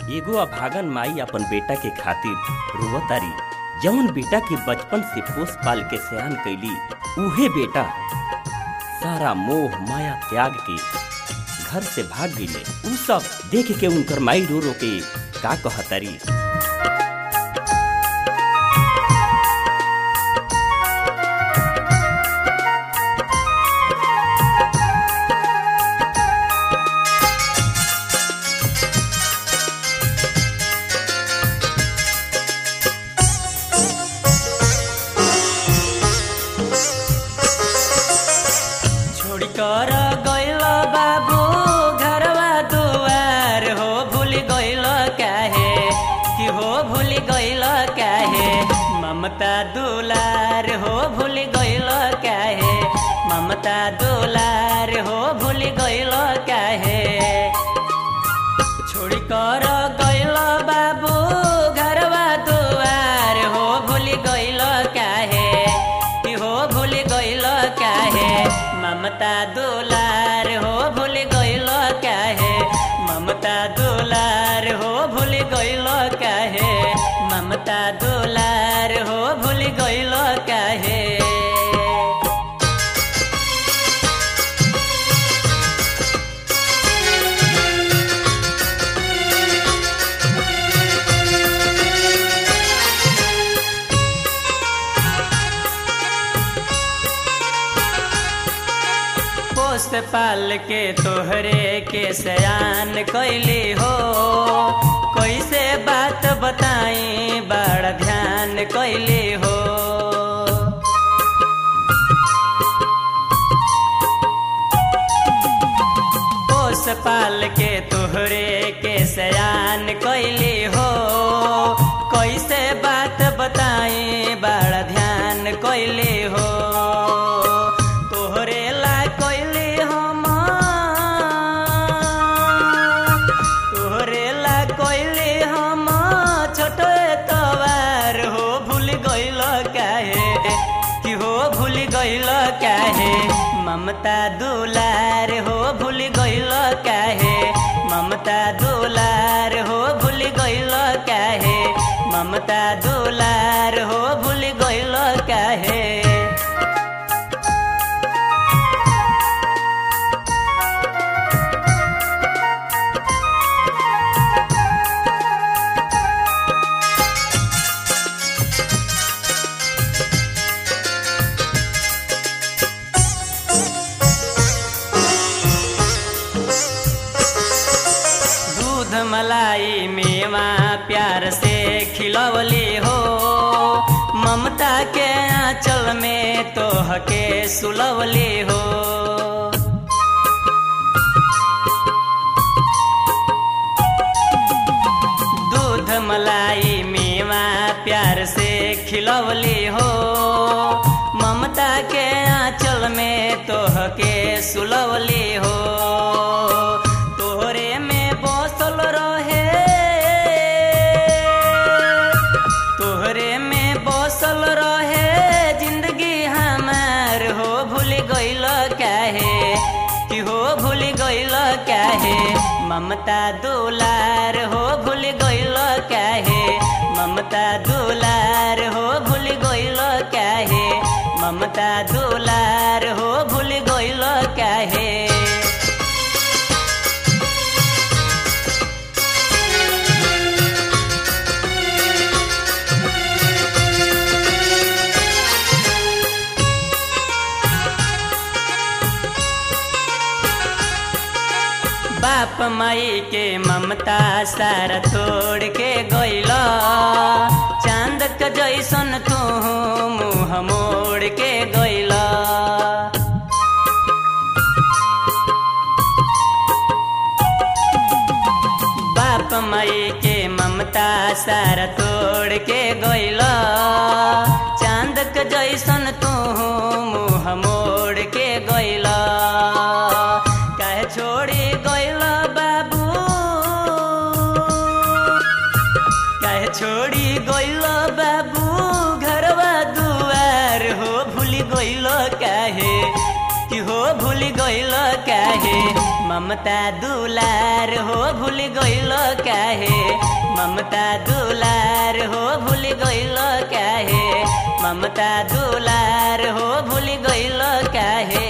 एगो अभागन माई अपन बेटा के खातिर रोवतारी जौन बेटा के बचपन से पोस पाल के सयान कैली उहे बेटा सारा मोह माया त्याग के घर से भाग गईले उ सब देख के उनकर माई रो रो के का कहतारी छोड़ कर गइल बाबू घरवा दुआर हो भूल गइल काहे कि हो भूल गइल काहे ममता दुलार हो भूल गइल काहे ममता दुलार हो भूल गइल काहे छोड़ कर गइल बाबू घरवा दुआर हो भूल गइल काहे कि हो भूल गइल काहे ममता दुलार हो भूल गइल काहे ममता दुलार हो भूल गइल काहे ममता दुलार हो भूल गइल काहे पोस्ट पाल के तोहरे के सयान कैली हो कैसे बात बताई बड़ा ध्यान कैली हो पोस पाल के तोहरे के सयान कैली हो कैसे बात बताई बड़ा ध्यान कैली हो तोहरे ला कैली हम तोहरे ला कैली हम छोटो तवार हो भूल गइल काहे कि हो भूल गइल काहे ममता दुलार हो भूल गइल काहे ममता दुलार हो भूल गइल काहे ममता दुलार हो भूल गइल काहे दूध मलाई मेवा प्यार से खिलवली हो ममता के आंचल में तोह के सुलवली हो दूध मलाई मेवा प्यार से खिलवली हो ममता के आंचल में तोह के सुलवली हो तोहरे में बसल रहे तोहरे में बसल रहे जिंदगी हमार हो भूल गइल काहे कि हो भूल गइल काहे ममता दुलार हो भूल गइल काहे ममता दुलार हो भूल गइल काहे ममता दुलार हो भूल गइल काहे बाप माई के ममता सारा तोड़ के गइल चांद क जैसन तू मुँह मोड़ के गइल बाप माई के ममता सारा तोड़ के गइल चांद क जैसन तू मुँह मोड़ के गइल काहे छोड़ी गइल बाबू काहे छोड़ी गइल बाबू घरवा दुआर हो भूल गइल काहे कि हो भूल गइल काहे ममता दुलार हो भूल गइल काहे ममता दुलार हो भूल गइल काहे ममता दुलार हो भूल गइल काहे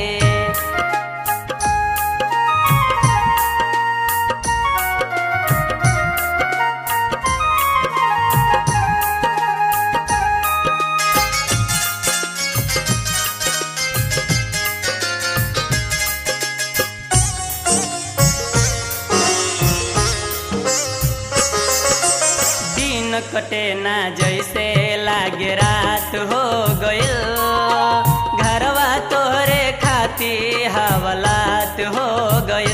दिन कटे ना जैसे लागे रात हो गइल घरवा तोहरे खाती हवलात हो गइल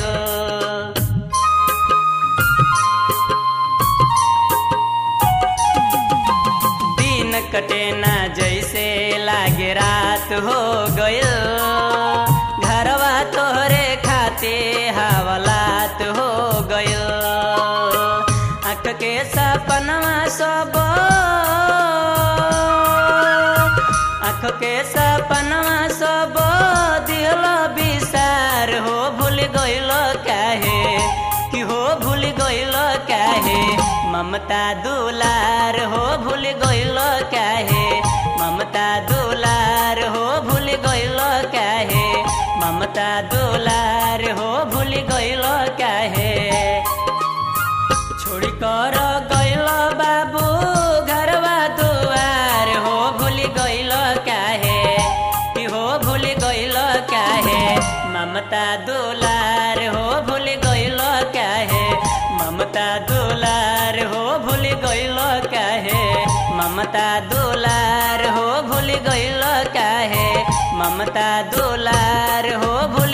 दिन कटे ना जैसे लागे रात हो गइल घरवा तोहरे खाते हवलात हो गइल आँख के सपनवा सब आँख के सपनवा सब दिल विसार हो भूल गइल काहे कि हो भूल गइल काहे ममता दुलार हो भूल गइल काहे ममता दुलार हो भूल गइल काहे ममता दुलार हो भूल गइल काहे छोड़ी कर गइल बाबू घरवा दुआर हो भूल गइल काहे कि हो भूल गइल काहे ममता दुलार हो भूल गइल काहे ममता दुलार हो भूल गइल काहे ममता दुलार हो भूल गइल काहे ममता दुलार हो भूल